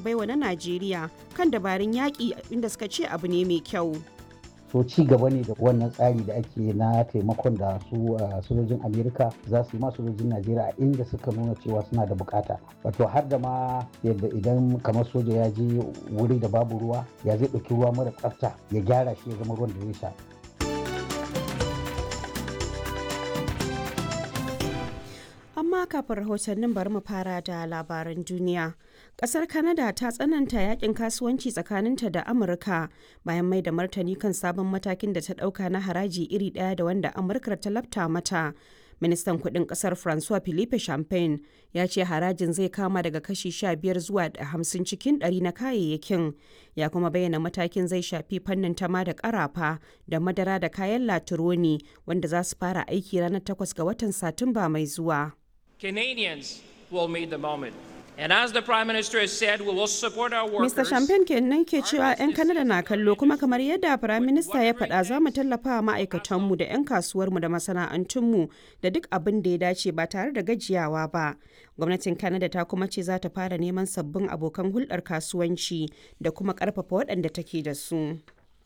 baiwa na najeriya kan dabarun yaƙi inda suka ce abu ne mai kyau so ci gaba ne da wannan tsari da ake na taimakon da su sojojin amerika za su yi ma sojojin najeriya a inda suka nuna cewa suna da bukata wato har da ma yadda idan kamar soja ya je wuri da babu ruwa ya zai ɗauki ruwa mara tsafta ya gyara shi ya zama ruwan da zai sha amma kafin rahotannin bari mu fara da labaran duniya kasar canada ta tsananta yakin kasuwanci tsakaninta da amurka bayan mai da martani kan sabon matakin da ta dauka na haraji iri daya da wanda amurka ta lafta mata ministan kudin kasar francois philippe champagne ya ce harajin zai kama daga kashi 15 zuwa 50 cikin 100 na kayayyakin ya kuma bayyana matakin zai shafi fannin tama da karafa da madara da kayan latironi wanda za su fara aiki ranar 8 ga watan satumba mai zuwa Canadians will meet the moment. And as the Prime Minister has said, we will support our workers. Mr. Champagne kenan ke cewa 'yan Kanada na kallo kuma kamar yadda Prime Minister ya faɗa za mu tallafa wa ma'aikatanmu da 'yan kasuwarmu da masana'antunmu da duk abin da ya dace ba tare da gajiyawa ba. Gwamnatin Canada ta kuma ce za ta fara neman sabbin abokan hulɗar kasuwanci da kuma ƙarfafa waɗanda take da su.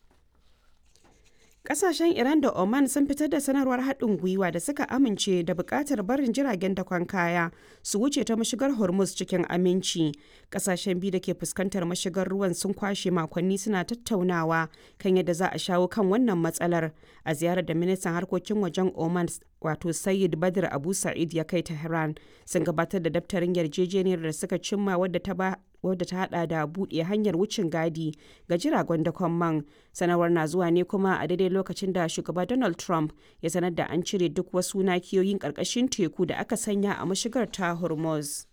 Kasashen Iran da Oman sun fitar da sanarwar haɗin gwiwa da suka amince da buƙatar barin jiragen dakon kaya su wuce ta mashigar Hormuz cikin aminci. Kasashen biyu da ke fuskantar mashigar ruwan sun kwashe makonni suna tattaunawa kan yadda za a shawo kan wannan matsalar a ziyarar da ministan harkokin wajen Oman wato Sayyid Badr Abu Sa'id ya kai Tehran sun gabatar da daftarin yarjejeniyar da suka cimma wadda ta ba wadda ta hada da buɗe hanyar wucin gadi ga jiragen dakon man sanarwar na zuwa ne kuma a daidai lokacin da shugaba donald trump ya sanar da an cire duk wasu nakiyoyin ƙarƙashin teku da aka sanya a mashigar ta hormuz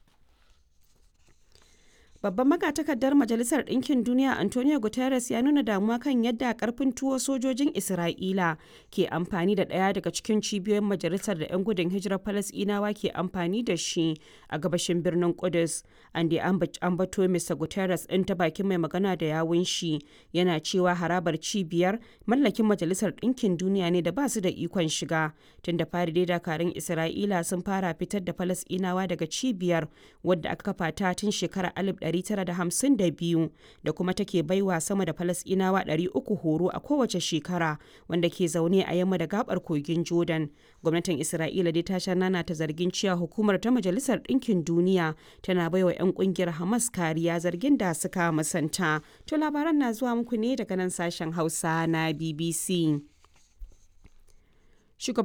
Babban magatakardar Majalisar Ɗinkin Duniya Antonio Guterres ya nuna damuwa kan yadda karfin tuwo sojojin Isra'ila ke amfani da ɗaya daga cikin cibiyoyin majalisar da 'yan gudun hijirar Falasɗinawa ke amfani da shi a gabashin birnin Kudus. An da ambato Mr. Guterres ɗin ta bakin mai magana da yawun shi yana cewa harabar cibiyar mallakin Majalisar Ɗinkin Duniya ne da ba su da ikon shiga. Tun da fari dai dakarun Isra'ila sun fara fitar da Falasɗinawa daga cibiyar wadda aka kafa ta tun shekarar 1952 da kuma take baiwa sama da falasɗinawa 300 horo a kowace shekara wanda ke zaune a yamma da gabar kogin jordan gwamnatin isra'ila dai ta nana ta zargin cewa hukumar ta majalisar ɗinkin duniya tana baiwa 'yan kungiyar hamas kariya zargin da suka musanta to labaran na zuwa muku ne daga nan sashen hausa na bbc Shugaban